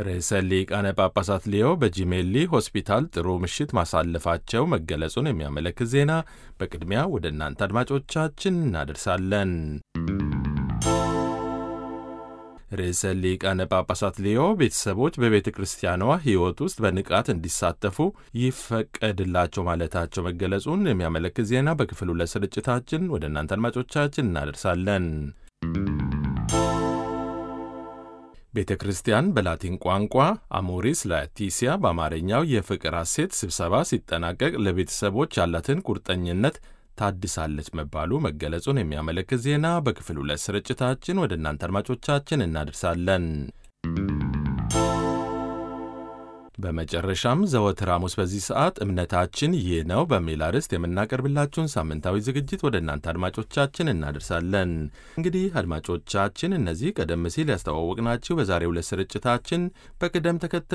ርዕሰ ሊቃነ ጳጳሳት ሊዮ በጂሜሊ ሆስፒታል ጥሩ ምሽት ማሳለፋቸው መገለጹን የሚያመለክት ዜና በቅድሚያ ወደ እናንተ አድማጮቻችን እናደርሳለን። ርዕሰ ሊቃነ ጳጳሳት ሊዮ ቤተሰቦች በቤተ ክርስቲያኗ ሕይወት ውስጥ በንቃት እንዲሳተፉ ይፈቀድላቸው ማለታቸው መገለጹን የሚያመለክት ዜና በክፍል ሁለት ስርጭታችን ወደ እናንተ አድማጮቻችን እናደርሳለን። ቤተ ክርስቲያን በላቲን ቋንቋ አሞሪስ ላቲሲያ በአማርኛው የፍቅር ሐሴት ስብሰባ ሲጠናቀቅ ለቤተሰቦች ያላትን ቁርጠኝነት ታድሳለች መባሉ መገለጹን የሚያመለክት ዜና በክፍል ሁለት ስርጭታችን ወደ እናንተ አድማጮቻችን እናደርሳለን። በመጨረሻም ዘወትር ሐሙስ በዚህ ሰዓት እምነታችን ይህ ነው በሚል አርዕስት የምናቀርብላችሁን ሳምንታዊ ዝግጅት ወደ እናንተ አድማጮቻችን እናደርሳለን። እንግዲህ አድማጮቻችን እነዚህ ቀደም ሲል ያስተዋወቅናችሁ በዛሬው ዕለት ስርጭታችን በቅደም ተከተል